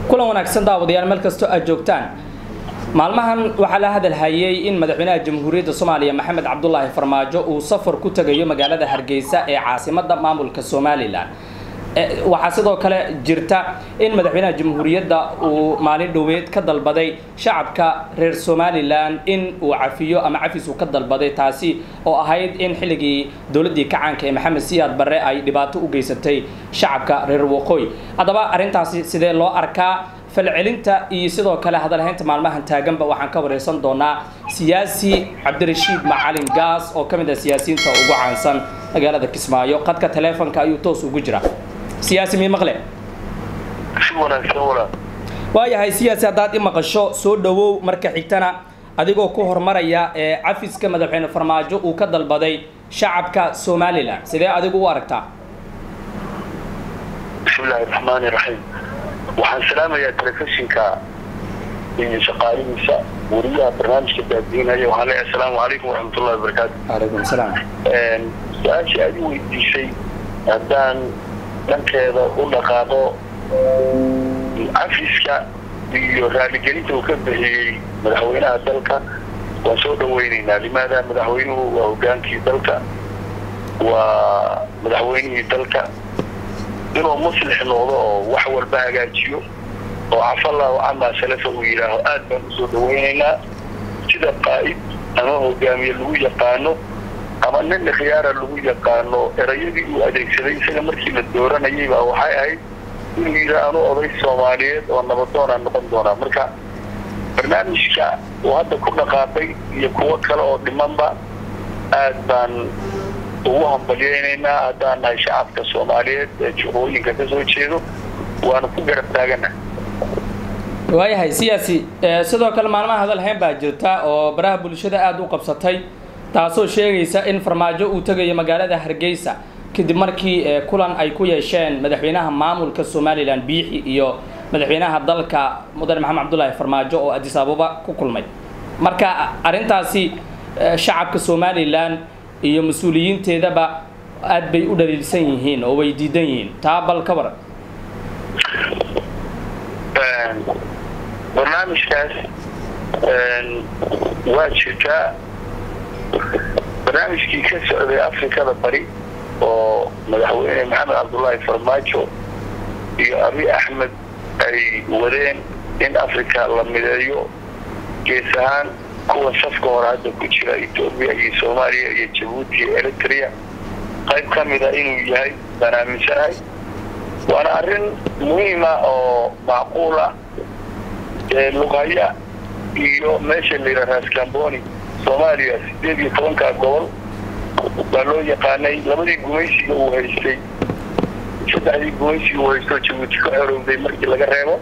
kulan wanaagsan daawadayaal meel kastoo aad joogtaan maalmahan waxaa la hadalhayay in madaxweynaha jamhuuriyadda soomaaliya maxamed cabdulaahi farmaajo uu safar ku tegayo magaalada hargeysa ee caasimadda maamulka somalilan waxaa sidoo kale jirta in madaxweynaha jamhuuriyadda uu maalin dhoweed ka dalbaday shacabka reer somalilan in uu cafiyo ama cafis uu ka dalbaday taasi oo ahayd in xilligii dowladdii kacaanka ee maxamed siyaad barre ay dhibaato u geysatay shacabka reer waqooyi haddaba arrintaasi sidee loo arkaa falcelinta iyo sidoo kale hadalhaynta maalmahan taaganba waxaan ka wareysan doonaa siyaasi cabdirashiid macalin gaas oo ka mid ah siyaasiyiinta ugu caansan magaalada kismaayo qadka taleefonka ayuu toos ugu jira siyaasi mii maqle si wanaagsan walaal waayahay siyaasi haddaad i maqasho soo dhawow marka xigtana adigoo ku horumaraya ee cafiska madaxweyne farmaajo uu ka dalbaday shacabka somalilan sidee adigu u aragtaa bismillaahi raxmaani raxiim waxaan salaamayaa telefishinka iyo shaqaalihiisa wariyaha barnaamijka daadiinaya waxaan leeyahay asalaamu calaykum waraxmatullahi wabarakaatu calaykum salaam su-aashii aad i weydiisay haddaan dhankeeda u dhaqaaqo cafiska iyo raaligelinta uu ka bixiyey madaxweynaha dalka waan soo dhaweynaynaa limaada madaxweynuhu waa hogaankii dalka waa madaxweynihii dalka inuu muslix noqdo oo wax walba hagaajiyo oo cafallahu camaa salafa uu yidhaaho aad baan usoo dhaweynaynaa sida qaa'id ama hogaamiye lagu yaqaano ama nin khiyaara lagu yaqaano erayadii uu adeegsaday isaga markii la dooranayay baa waxay ahayd inuu yidhaa anu oday soomaaliyeed oo nabadoonaa noqon doonaa marka barnaamijka uu hadda ku dhaqaaqay iyo kuwo kale oo dhimanba aad baan ugu hambalyaynaynaa haddaan nahay shacabka soomaaliyeed ee juqooyinka ka soo jeedo waana ku garab taagana waayahay siyaasi sidoo kale maalmaha hadalhayn baa jirta oo baraha bulshada aada u qabsatay taasoo sheegaysa in farmaajo uu tegayo magaalada hargeysa kadib markii kulan ay ku yeesheen madaxweynaha maamulka somalilan biixi iyo madaxweynaha dalka mudane maxamed cabdulaahi farmaajo oo adis ababa ku kulmay marka arrintaasi shacabka somalilan iyo mas-uuliyiinteedaba aad bay u dhaliilsan yihiin oo way diidan yihiin taa bal ka waran barnaamijkaas waa jirtaa barnaamijkii ka socday afrikada bari oo madaxweyne maxamed cabdullaahi farmaajo iyo abi axmed ay wadeen in africa la mideeyo gees ahaan kuwa safka hore hadda ku jira etoobiya iyo soomaaliya iyo jabuuti iyo eritrea qayb ka mida inuu yahay baan aaminsanahay waana arrin muhiima oo macquul ah ee lughaya iyo meesha la yidhaha raskamboni soomaaliya sideed iyo tobankaa gobol baa loo yaqaanay labadii gumaysiga uu haystay saddexdii gumaysiga uu haysto jabuuti ka xorowday markii laga reebo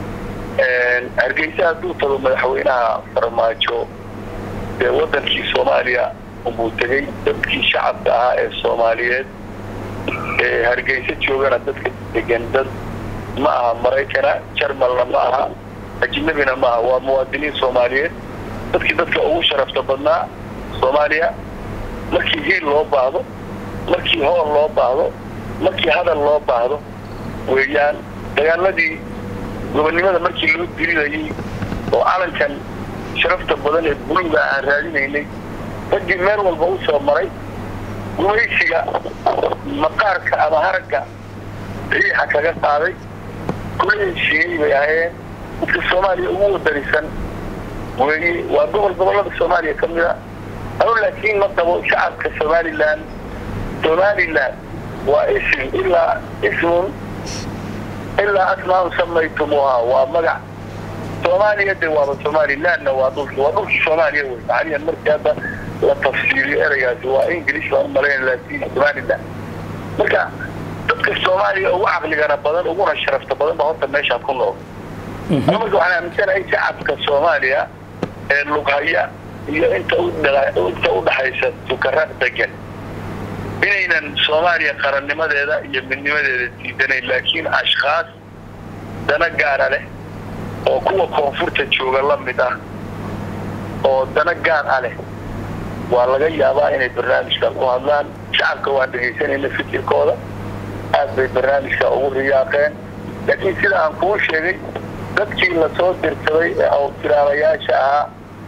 hargeysa hadduu tago madaxweynaha farmaajo dee waddankii soomaaliya unbuu tegey dadkii shacabka ahaa ee soomaaliyeed ee hargeysa joogana dadka degan dad ma aha maraykana jarmalna ma aha ajnabina ma aha waa muwaadiniin soomaaliyeed dadkii dadka ugu sharafta badnaa soomaaliya markii hiil loo baahdo markii hool loo baahdo markii hadal loo baahdo weeyaan dagaaladii gobonnimada markii loo diridayay oo calankan sharafta badan ee buluga aan raadinaynay raggii meel walba u soo maray gumaysiga maqaarka ama haragga riixa kaga qaaday kula heshiiyey bay ahayeen dadka soomaaliya ugu wadarisan weeye waa gobol gobollada soomaaliya ka mid a anu laakiin ma qabo shacabka somalilan somalilan waa ism ilaa ismun ilaa asmaau samaytumuhaa waa magac soomaaliya de waaba somalilanna waa dhulki waa dhulki soomaaliya wey macaliyan markii hadda la tafsiiriyo ereygaasi waa english baan umalayn laakiin somalilan marka dadka soomaaliya ugu caqligana badan uguna sharafta badan ba horta meeshaa ku nool ana marka waxaan aaminsanahay shacabka soomaaliya ee lughaya iyo inta inta udhaxaysa sukara degan inaynan soomaaliya qarannimadeeda iyo midnimadeeda diidanayn laakiin ashkhaas dana gaara leh oo kuwa koonfurta jooga la mid ah oo dana gaar ah leh waa laga yaabaa inay barnaamijka ku hadlaan shacabka waan dhegaysanayna fikirkooda aad bay barnaamijka ugu riyaaqeen laakiin sida aan kuu sheegay dadkii lasoo dirsaday ee awtiraalayaasha ahaa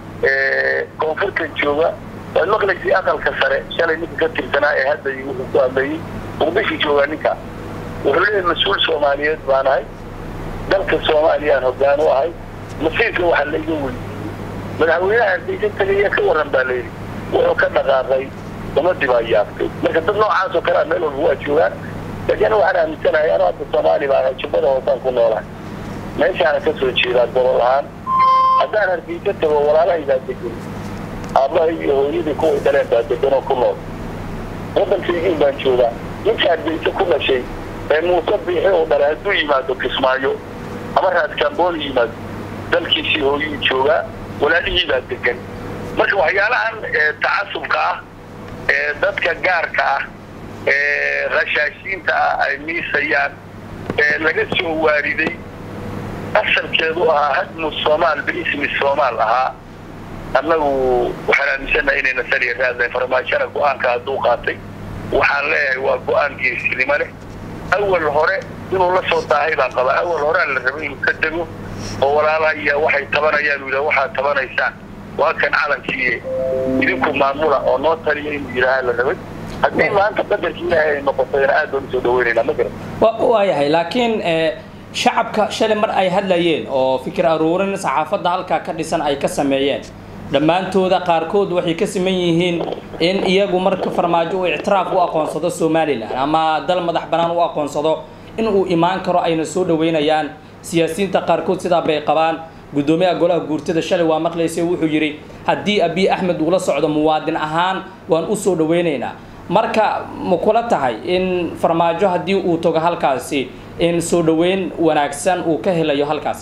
ee koonfurta jooga waad maqlaysay aqalka sare shalay ninka ka tirsanaa ee hadda wuxuu ku hadlayay muqdisho joogaa ninka wuxuu leeyahay mas-uul soomaaliyeed baan ahay dalka soomaaliyaan hoggaan u ahay masiirka waxaa laiga weydiiyey madaxweynaha hargeysa tagaya ka waran baa layidhi wuxuu ka dhaqaaqay ummadii baa yaabtay marka dad noocaas oo kale a meel walba waa joogaan laakiin waxaan aaminsanahay anuu hadda soomaali baan jubbada hoosaan ku noolahay meeshaana ka soo jeedaa gobol ahaan haddaan hargeysa tago walaalahaydaa degan aabbahay iyo hooyadii kuway dhaleen baa degan oo ku nool waddankaygiin baan joogaa ninka hargeysa ku dhashay ee muuse biixi uu dhalay hadduu yimaado kismaayo ama raaskambooli yimaado dalkiisii hooyuu joogaa walaalihii baa degan marka waxyaalahan tacasubka ah ee dadka gaarka ah ee khashaashiinta ah ay miisayaan ee laga soo waariday asalkeedu ahaa hadmu soomaal biismi soomaal ahaa annagu waxaan aaminsanaha inayna saliya raadlayn farmaajana go-aanka hadduu qaatay waxaan leeyahay waa go-aan geesinimo leh awal hore inuu la soo daahay baan qabaa awal horea la rabay inuu ka dego oo walaalahaya waxay tabanayaan uu yidhaha waxaad tabanaysaan waa kan calankiiye idinku maamula oo noo taliya inuu yidhaaha la rabay haddii maanta qadarkii ilaahay ay noqotayna aad baan usoo dhaweynaynaa ma garan waayahay laakiin shacabka shalay mar ay hadlayeen oo fikir aruurin saxaafadda halkaa ka dhisan ay ka sameeyeen dhammaantooda qaarkood waxay ka siman yihiin in iyagu marka farmaajo uu ictiraaf u aqoonsado somalilan ama dal madax bannaan u aqoonsado in uu imaan karo ayna soo dhaweynayaan siyaasiyiinta qaarkood sidaa bay qabaan guddoomiyaha golaha guurtada shalay waa maqlaysay wuxuu yidhi haddii abiy axmed uula socdo muwaadin ahaan waan u soo dhaweynaynaa marka ma kula tahay in farmaajo haddii uu tago halkaasi in soo dhaweyn wanaagsan uu ka helayo halkaasi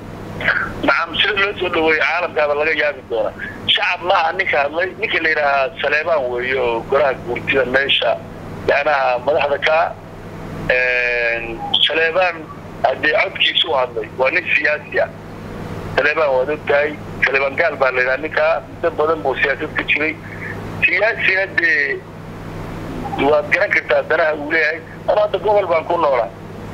nacam sida loo soo dhaweeyo caalamkaaba laga yaabi doonaa shacab maaha ninka hadlay ninka la yidhaahaa saleebaan weeye oo golaha guurtida meesha yanaha madaxda ka saleebaan haddee codkiisu u hadlay waa nin siyaasi ah saleebaan waad og tahay saleebaan gaal baa la yidhaha ninkaa muddo badan buu siyaasad ka jiray siyaasina dee waad garan kartaa danaha uu leeyahay ama hadda gobol baan ku noolaa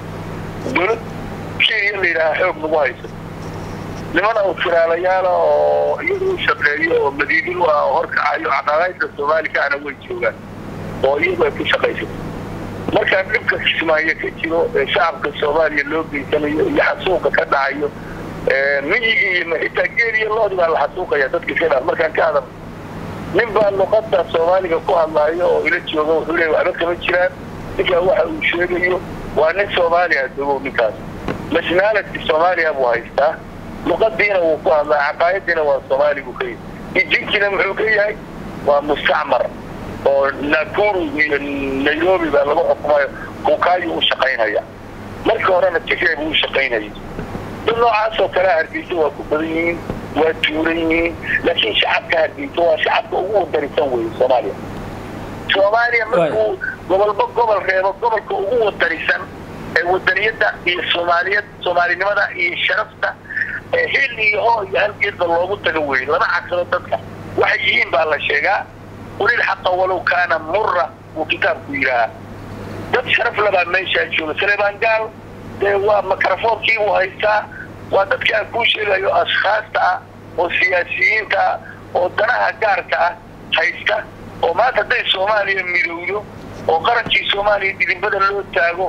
dowlad kenya la yidhaaha xoog nagu hayso nimana firaalayaala oo iyadu u shaqeeyo oo madiidin u ah oo horkacayo caqaaqaydka soomaaliga ana way joogaan oo iyagu ay ku shaqaysato markaa dhibka kismaayo ka jiro ee shacabka soomaaliya loo geysanayo iyo xasuuqa ka dhacayo miyigii iyo xitaa geel iyo loodi baa la xasuuqaya dadka iska dhaa markaan ka hadal nin baa luqada soomaaliga ku hadlaayo oo ila jooga wuxuu leeya waxba kama jiraan ninkaa waxa uu sheegayo waa nin soomaaliya dogow ninkaas nationality soomaaliya buu haystaa luqadiina wuu ku hadlaa caqaayadiina waa soomaaligu ka yahy ijinkiina muxuu ka yahay waa mustacmar oo nakuru iyo nairobi baa lagu xukumayo kukaayu u shaqaynaya markii horena tigray buu u shaqaynayay dad noocaasoo kalea hargeysa waa ku badan yihiin waa tuuran yihiin laakiin shacabka hargeysa waa shacabka ugu wadarisan weeye soomaaliya soomaaliya markuu gobolba gobol reebo gobolka ugu wadarisan ee wadaniyadda iyo soomaaliyad soomaalinimada iyo sharafta hil iyo hoo iyo halgeedba loogu tago weeye lama cagsado dadka waxay yihiin baa la sheegaa qulil xaqa walow kaana mura buu kitaabku yidhaahaa dad sharaf labaa meeshaa jooga saleebaan gaal dee waa mikrofoonkii buu haystaa waa dadka aan kuu sheegayo ashkaasta ah oo siyaasiyiinta ah oo danaha gaarka ah haysta oo maanta hadday soomaaliya midowdo oo qarankii soomaaliya dhidinbada loo taago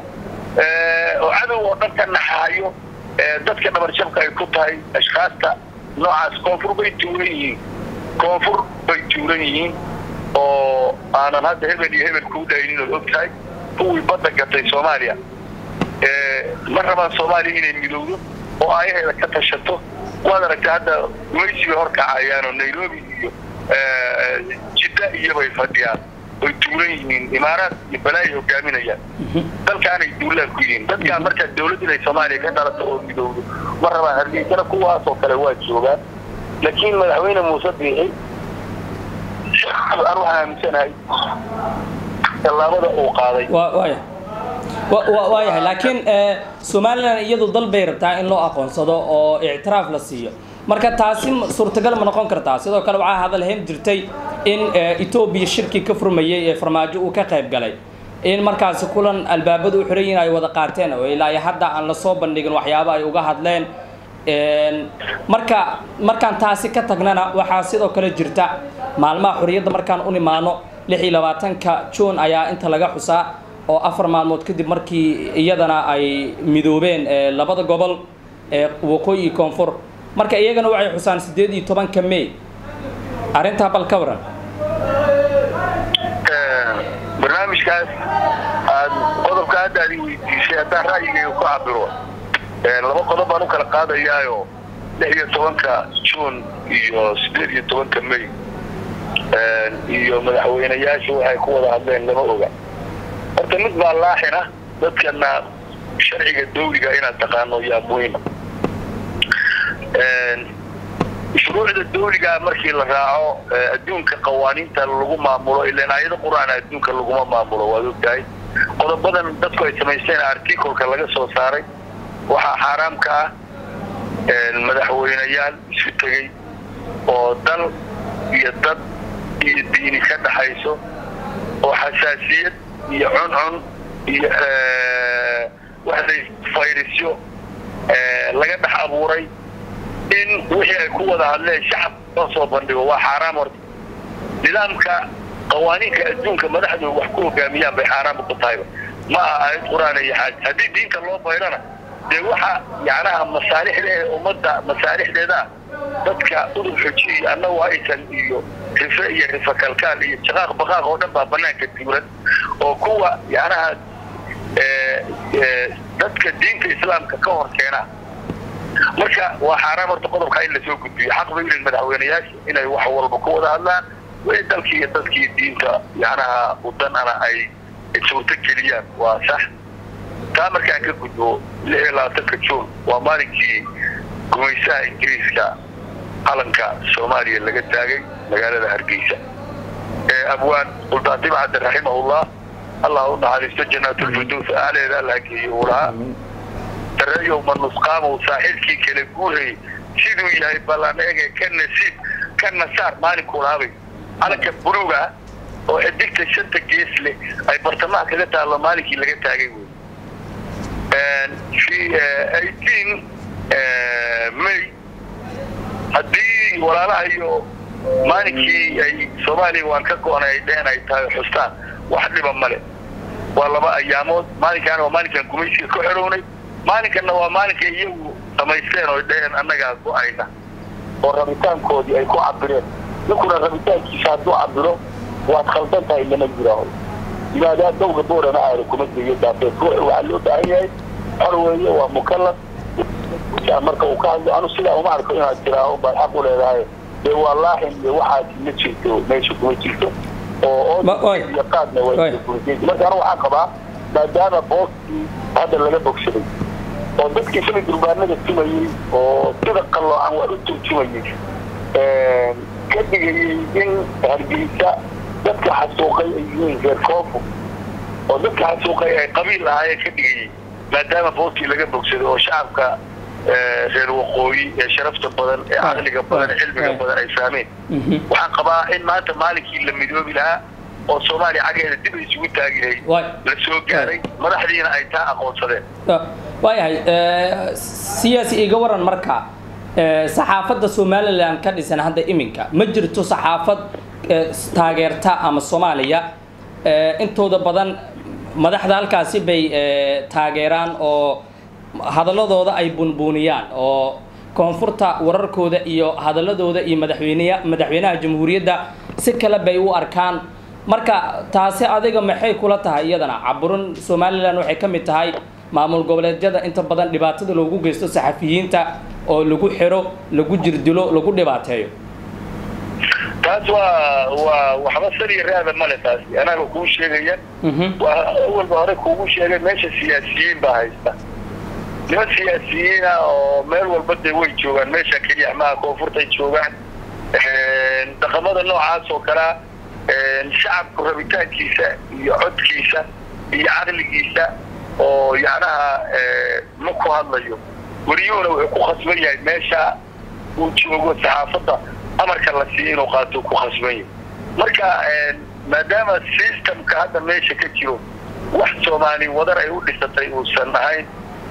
oo cadow oo dhan ka naxaayo dadka dhabarjabka ay ku tahay ashkaasta noocaas koonfur bay tuuran yihiin koonfur bay tuuran yihiin oo aanan hadda hebel iyo hebel kuu dhaynin oo og tahay kuwii badda gatay soomaaliya ma rabaan soomaaliya inay midowdo oo aayaheeda ka tashato waad aragtay hadda gumaysi bay horkacayaan oo nairobi iyo jidda iyobay fadhiyaan oy tuuran yihiin imaaraad iyo balaayi hogaaminayaan dalkaanay duulaan ku yihiin dadkaan markaa dawlad inay soomaaliya ka dhalato oo midowdo ma rabaan hargeysana kuwaasoo kale waa joogaan laakiin madaxweyne muuse biixi aan waxaan aaminsanahay tallaabada uu qaaday waayahay laakiin somalilan iyadu dal bay rabtaa in loo aqoonsado oo ictiraaf la siiyo marka taasi suurtagal ma noqon kartaa sidoo kale waxaa hadalhayn jirtay in etoobiya shirkii ka furmayay ee farmaajo uu ka qayb galay in markaasi kulan albaabada u xiran yihin ay wada qaateen oo ilaa iyo hadda aan lasoo bandhigin waxyaaba ay uga hadleen marka markaan taasi ka tagnana waxaa sidoo kale jirta maalmaha xorriyadda markaan u nimaano lix iyo labaatanka juun ayaa inta laga xusaa oo afar maalmood kadib markii iyadana ay midoobeen labada gobol ee waqooyi iyo koonfur marka iyagana waxay xusaan siddeed iyo tobanka may arrintaa bal ka waran barnaamijkaas aad qodobka hadda aad i weydiisay haddaan ra'yigayga ku cabiro laba qodob baan u kala qaadayaayo lix iyo tobanka juun iyo siddeed iyo tobanka may iyo madaxweyneyaasha waxay ku wada hadleen lama oga horta mid baa laaxina dadkana sharciga dawliga inaad taqaano yaa muhima shuruucda dawligaa markii la raaco adduunka qawaaniinta lagu maamulo ilan aayado qur-aan adduunka laguma maamulo waad ogtahay qodobadan dadku ay samaysteen articolka laga soo saaray waxaa xaaraamka ah madaxweyneyaal isu tegey oo dal iyo dad iyo diini ka dhaxayso oo xasaasiyad iyo cuncun iyo waxday fayrasyo laga dhex abuuray in wixii ay ku wada hadleen shacab loo soo bandhigo waa xaaraam horta nidaamka qawaaniinka adduunka madaxdu wax ku hogaamiyaan bay xaaraam ku tahayba ma aha aayad qur-aan iyo xaaj haddii diinta loo bayrana dee waxa yacnaha masaalixda ee ummadda masaalixdeeda dadka udub xojiyi annagu aysan iyo rife iyo rife kalkaal iyo jaqaaq baqaaq oo dhan baa banaanka tuuran oo kuwa yacnaha dadka diinta islaamka ka hor keena marka waa xaaraam horta qodobkaa in lasoo gudbiyo xaq bay ilin madaxweyneyaasha inay wax walba ku wada hadlaan way dalkii iyo dadkii diinta yacnaha udanana ay suurto geliyaan waa sax taa markaan ka gudbo lix iyo labaatanka juun waa maalinkii gumaysaha ingiriiska calanka soomaaliya laga taagay magaalada hargeysa abwaan sultaan dibcadde raximahullah allah u naxariisto janaatulfirdows aaleeda alla geeyo uu lahaa dareeyow ma nusqaamow saaxilkii kala guurayay siduu yahay ballan ege ka nasiib ka nasaar maalinkuu lahabay calanka buluuga oo xidigta shanta gees leh ay bartamaha kaga taallo maalinkii laga taagay wey fi eighteen may haddii walaalaha iyo maalinkii ay soomaaliya waan ka go-onay ay dheheen ay tahay xustaan wax dhiba male waa laba ayaamood maalinkaana waa maalinkaan gumaysiga ka xorownay maalinkanna waa maalinkay iyagu samaysteen oo dheheen annagaa go-ayna oo rabitaankoodii ay ku cabireen ninkuna rabitaankiisa hadduu cabiro waad khaldan tahay lama jiraaho yimaadaa dawga boorana aada kuma geeyo daafeed waxaa loo baahan yahay xor weeye waa mukalaf marka uu ka hadlo anu sidaa uma arko inaad tiraaho baad xaq u leedahay dee waa laaxin iyo waxaas ma jirto meesha kuma jirto oo iyo qaadna waa marka anu waxaan qabaa maadaama booskii hadda laga bogsaday oo dadkii shalay durbaanada tumayey oo sida qalloocan waa u turjumayey ka dhigayey in hargeysa dadka xasuuqay ay yihiin reer koofo oo dadka xasuuqay ay qabiil ahaayeen ka dhigayey maadaama booskii laga bogsaday oo shacabka reer waqooyi ee sharafta badan ee caqliga badan ee cilmiga badan ay fahmeen waxaan qabaa in maanta maalinkii la midoobi lahaa oo soomaaliya xaggeeda dib ay isugu taagi lahayd la soo gaaray madaxdiina ay taa aqoonsadeen waayahay siyaasi iga waran marka saxaafadda somalilan ka dhisan hadda iminka ma jirto saxaafad taageerta ama soomaaliya intooda badan madaxda halkaasi bay taageeraan oo hadaladooda ay bunbuuniyaan oo koonfurta wararkooda iyo hadaladooda iyo madaxweyneya madaxweynaha jamhuuriyadda si kale bay u arkaan marka taasi adiga maxay kula tahay iyadana caburin somalilan waxay ka mid tahay maamul goboleedyada inta badan dhibaatada loogu geysto saxafiyiinta oo lagu xiro lagu jirdilo lagu dhibaateeyo taas waa waa waxba saliya raada male taasi anaga kuu sheegaya waa awalba hore kuugu sheegay meesha siyaasiyiin baa haysta niman siyaasiyiina oo meel walba dee way joogaan meesha keliya maha koonfurtay joogaan dhaqamada noocaas oo kalea shacabku rabitaankiisa iyo codkiisa iyo caqligiisa oo yacnaha ma ku hadlayo weliyuhuna wuxuu ku khasban yahay meesha uu joogo saxaafadda amarka la siiyo inuu qaato ku khasban yahay marka maadaama systemka hadda meesha ka jiro wax soomaali wadar ay u dhisatay uusan ahayn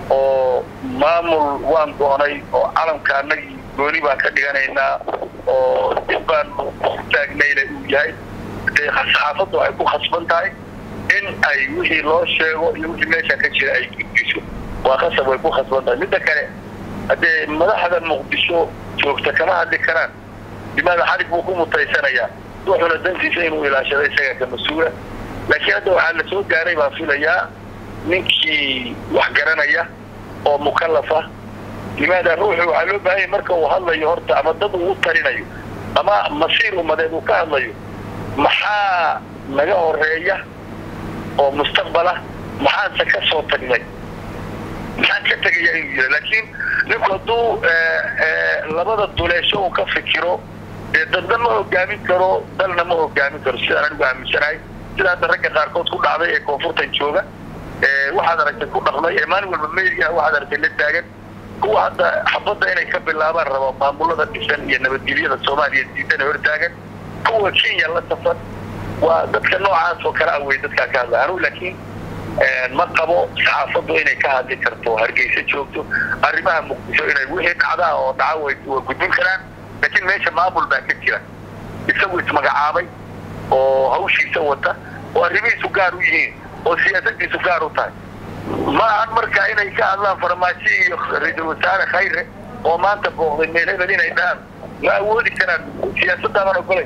oo maamul waan doonay oo calamka annagii gooni baan ka dhiganaynaa oo dib baan taagnayna uu yahay dee saxaafaddu ay ku khasban tahay in ay wixii loo sheego iyo wixii meesha ka jira ay gudbiso waa khasab way ku khasban tahay midda kale haddee madaxda muqdisho joogta kama hadli karaan limaada xalig buu ku mutaysanayaa wuxuuna dantiisa inuu ilaashado isaga ka mas-uula laakiin hadda waxaa la soo gaaray baan filayaa ninkii wax garanaya oo mukallafa limaada ruuxu waxaa loo baahanya marka uu hadlayo horta ama dad uu u tarinayo ama masiir umadeed uu ka hadlayo maxaa naga horeeya oo mustaqbala maxaanse ka soo tagnay maxaan ka tegaya inuu yira laakiin ninku hadduu labada duleesho uu ka fikiro dee dadna ma hogaamin karo dalna ma hogaamin karo sidaan anigu aaminsanahay sida hadda ragga qaarkood ku dhacday ee koonfurtan jooga waxaad aragtay ku dhaqmay ee maalin walba meediyaha waxaad aragtay la taagan kuwa hadda xabadda inay ka bilaabaan rabo maamulada dhisan iyo nabadgelyada soomaaliya diidana hortaagan kuwa kenya la safan waa dadka noocaas oo kale awey dadkaa ka hadla anugu laakiin ma qabo saxaafaddu inay ka hadli karto hargeysa joogto arrimaha muqdisho inay wixii dhacdaa oo dhaca way gudbin karaan laakiin meesha maamul baa ka jira isagu ismagacaabay oo hawshiisa wata oo arrimihiisu gaar u yihiin oo siyaasadiisu gaar u tahay ma ahan marka inay ka hadlaan farmaajo iyo ra-iisul wasaare khayre oo maanta booqday meel hebel inay dhahaan ma awoodi karaan siyaasadaaban ogolay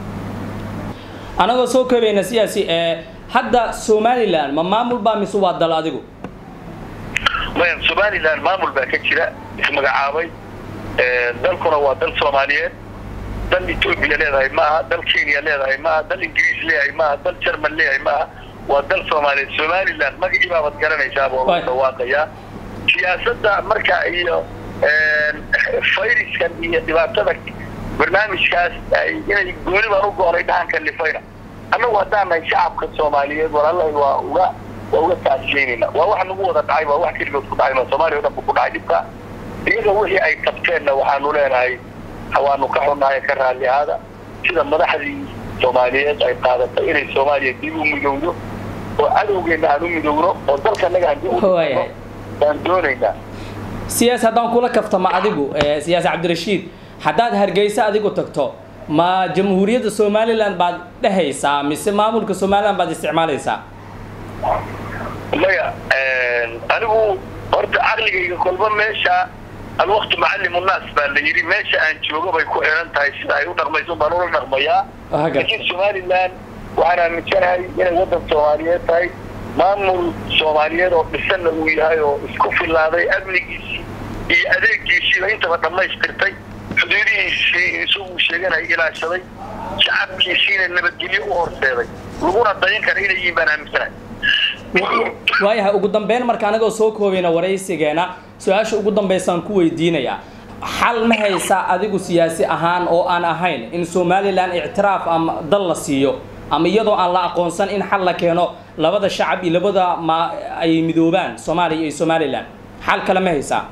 anagoo soo koobayna siyaasi hadda somalilan ma maamul baa mise waa dal adigu maya somalilan maamul baa ka jira ismagacaabay dalkuna waa dal soomaaliyeed dal etoobiya leedahay maaha dal kenya leedahay maaha dal ingiriis leeyahay maaha dal jerman leeyahay maaha waa dal soomaaliyeed somalilan magacii baabaad garanaysaaba oo lagu dhawaaqayaa siyaasadda marka iyo fayraskan iyo dhibaatada barnaamijkaas inay gooni baan u go-nay dhahanka lifayna annagu haddaan nahay shacabka soomaaliyeed walaalahay waa uga waa uga taasiyeynayna waa wax nagu wada dhacay waa wax keligood ku dhacay soomaaliya o dhan bu ku dhacay dhibka iyaga wixii ay qabteenna waxaanu leenahay waanu ka xunnahay ka raalli ahaada sida madaxdii soomaaliyeed ay qaadatay inay soomaaliya dib u midowdo oo cadowgeenna aan u midowno oo dalkanaga aan dib u baan doonaynaa siyaas haddaan kula kaftama adigu siyaas cabdirashiid haddaad hargeysa adigu tagto ma jamhuuriyadda somalilan baad dhehaysaa mise maamulka somalilan baad isticmaalaysaa maya anigu horta caqligayga kolba meesha alwaqtu macallim unnaas baa la yidhi meesha aan joogo bay ku xiran tahay sida ay u dhaqmayso baan ula dhaqmayaa laakiin somalilan waxaan aaminsanahay inay waddan soomaaliyeed tahay maamul soomaaliyeed oo dhisanna uu yahay oo isku filaaday amnigiisii iyo adeegiisiiba intaba dhammaystirtay xuduudihiisii isagu sheeganay ilaashaday shacabkiisiina nabadgelyo u horseeday laguna dayan kara inay yihiin baan aaminsanahay waayahay ugu dambeyn marka anagoo soo koobayna waraysigeena su-aasha ugu dambaysaan ku weydiinayaa xal ma haysaa adigu siyaasi ahaan oo aan ahayn in somalilan ictiraaf ama dal la siiyo ama iyadoo aan la aqoonsan in xal la keeno labada shacab iyo labada ma ay midoobaan soomaaliya iyo somalilan xal kale ma haysaa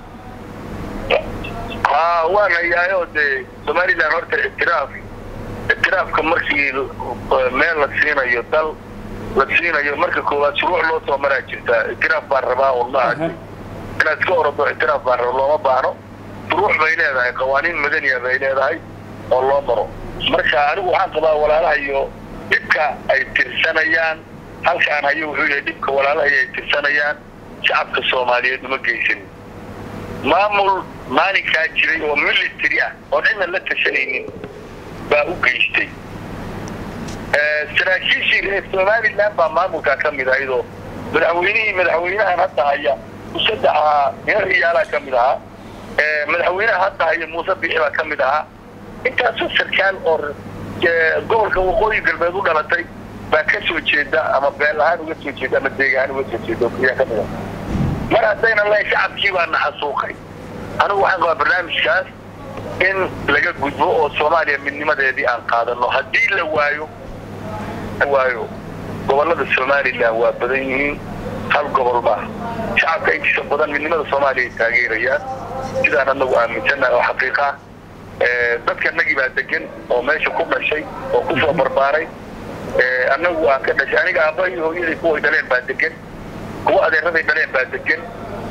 ha waan hayaayo dee somalilan horta ictiraaf ictiraafka markii meel la siinayo dal la siinayo marka koowaad shuruuc loo soo maraa jirtaa ictiraaf baan rabaa un maaha inaad iska orado ictiraaf baan raba looma baahno shuruuc bay leedahay qawaaniin madaniya bay leedahay oo loo maro marka anigu waxaan qabaa walaalaha iyo dhibka ay tirsanayaan halkaan hayo wuxuu yahay dhibka walaalaha ay tirsanayaan shacabka soomaaliyeed uma geysanin maamul maalinkaa jiray oo military ah oon cidna la tashanaynin baa u geystay saraakiishii reer somalilan baa maamulkaa ka mid ahayd oo madaxweynihii madaxweynahan hadda haya musaddex ahaa nin riyaalaa ka mid ahaa madaxweynaha hadda haya muuse bixi baa ka mid ahaa intaasoo sarkaal oo gobolka waqooyi galbeed u dhalatay baa ka soo jeeda ama beel ahaan uga soo jeeda ama deeg ahaan uga soo jeeda ayaa ka mid ah mar haddayna lahayn shacabkii baa naxasuuqay anigu waxaan qabaa barnaamijkaas in laga gudbo oo soomaaliya midnimadeedii aan qaadano haddii la waayo waayo gobolada somalilan waa badan yihiin hal gobol maaha shacabka intiisa badan midnimada soomaaliya ay taageerayaan sidaan anagu aaminsannahay oo xaqiiqa dadka nagii baa degan oo meesha ku dhashay oo kusoo barbaaray annagu aan ka dhashay aniga aabbahay hooyaday kuway dhaleen baa degan kuwa adeeraday dhaleen baa degan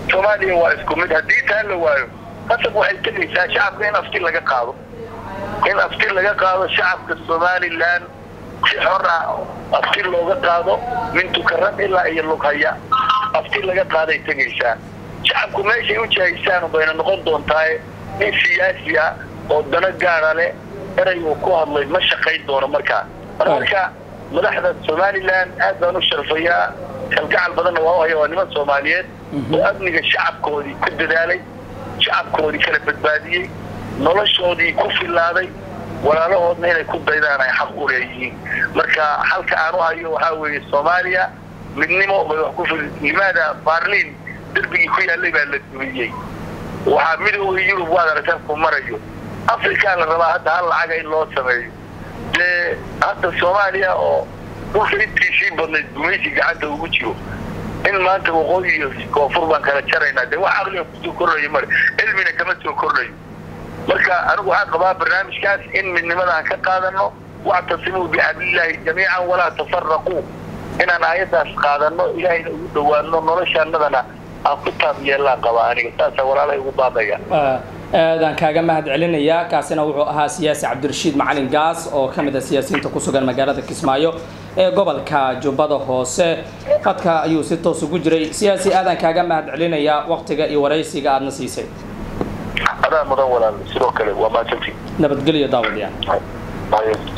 soomaaliya waa isku mid haddii taa la waayo qasab waxay tegaysaa shacabka in afti laga qaado in afti laga qaado shacabka somalilan si xor ah afti looga qaado min tukaran ilaa iyo lughaya afti laga qaaday tegaysaa shacabku meeshay u jahaysaan bayna noqon doontaa nin siyaasi ah oo dano gaara leh eray uu ku hadlay ma shaqayn doono markaa marka madaxda somalilan aad baan u sharfayaa kalgacal badanna waa u haya waa niman soomaaliyeed oo amniga shacabkoodii ku dadaalay shacabkoodii kala badbaadiyey noloshoodii ku filaaday walaalahoodna inay ku daydaan ay xaq u leeyihiin marka halka aan u hayo waxaa weeye soomaaliya midnimo bay wax ku fil limaada baarliin derbigii ku yaallay baa la dumiyey waxaa midooda yurub waad aragtaan ku marayo afrikaa la rabaa hadda hal lacaga in loo sameeyo dee hadda soomaaliya oo dhulka intiisii badnayd gumaysi gacanta ugu jiro in maanta waqooyi iyo koonfur baan kala jaraynaa dee wax aqliga kusoo kordhayo male cilmina kama soo kordhayo marka anigu waxaan qabaa barnaamijkaas in midnimadaan ka qaadano wactasimuu bixablillaahi jamiican walaa tafaraquu inaan aayaddaas qaadano ilaahayna ugu dhawaano noloshaanadana aan ku taab yeellaan qabaa aniga saasa walaalay ugu baabaya aadaan kaaga mahad celinayaa kaasina wuxuu ahaa siyaasi cabdirashiid macalin gaas oo ka mid a siyaasiyiinta ku sugan magaalada kismaayo ee gobolka jubbada hoose qadka ayuu si toos ugu jiray siyaasi aadaan kaaga mahad celinayaa waktiga iyo waraysiga aadna siisay adaa mudan walaal sidoo kale waa maasantii nabadgelyo daawadayaal